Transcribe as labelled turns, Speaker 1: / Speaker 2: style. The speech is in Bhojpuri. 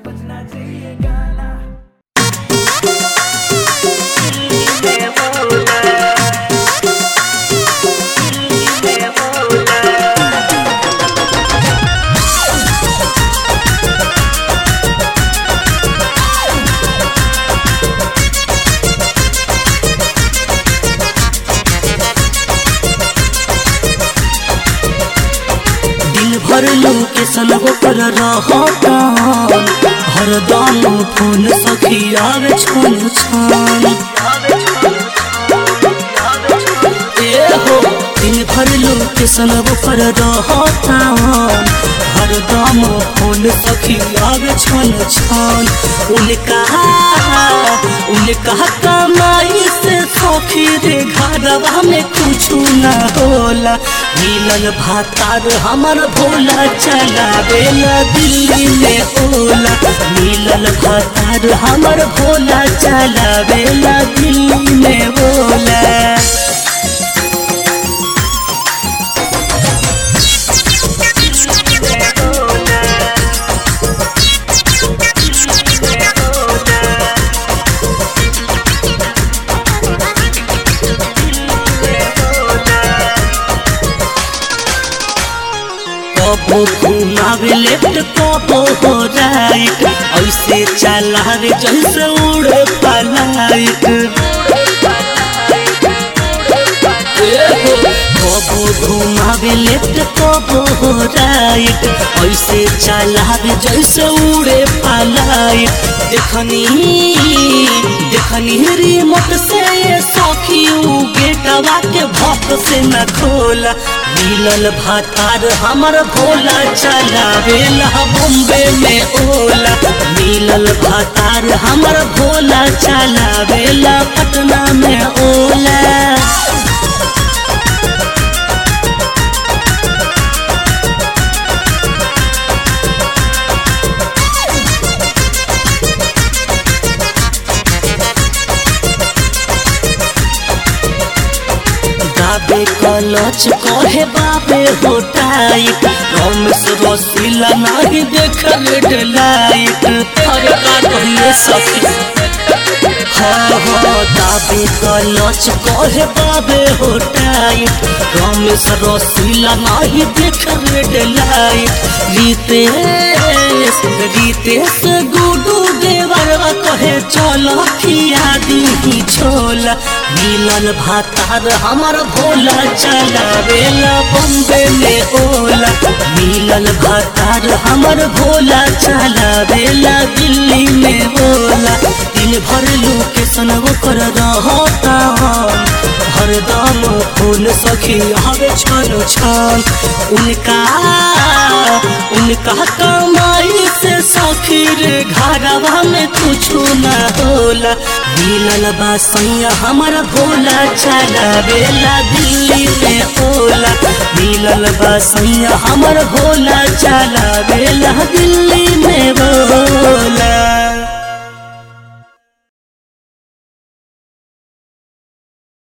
Speaker 1: दिन भर लोकेशन होकर रहता हरदम फोन सखी आवे छन छन ए हो दिन भर लोकेशन होकर रहता हरदम फोन सखी आवे छन छन उनका उनका कमाई से सखी रे घरवा में कुछ ना होला मिलल भातार हमर भोला चलावेला दिल्ली में ओला मिलल भातार हमर भोला चलावेला दिल्ली में ओला कबो घुमावे लेफ्ट कबो हो राइट ऐसे चलावे जैसे उड़े पलाइट कबो घुमावे लेफ्ट कबो हो राइट ऐसे चलावे जैसे उड़े पलाइट देखनी देखनी रिमोट से ये सखी उ गेटवा के भक्त से न खोला मिलल भातार हमर भोला चलावेला बॉम्बे में ओला मिलल भातार हमर भोला चलावेला पटना में ओला दाबे कलच कहे बाबे हो टाइट रमेश रसीला नहीं देख लाइट अरे का कहिए सखी हाँ हाँ दाबे कलच कहे बाबे हो टाइट रमेश रसीला नहीं देख लाइट रितेश रितेश गुडू देवरवा कहे चलो खिया दी छोला मिलल भातार हमर भोला चलावेला बॉम्बे में ओला मिलल भातार हमर भोला चलावेला दिल्ली में ओला दिन भर लोकेशन ओकर रहता हरदम फूल सखी हवे छन छन उनका उनका कमाई से सखी रे घरवा में कुछ ना होला मिलल बा सैया हमर भोला चलावेला दिल्ली में ओला मिलल बा सैया हमर भोला चलावेला दिल्ली में बोला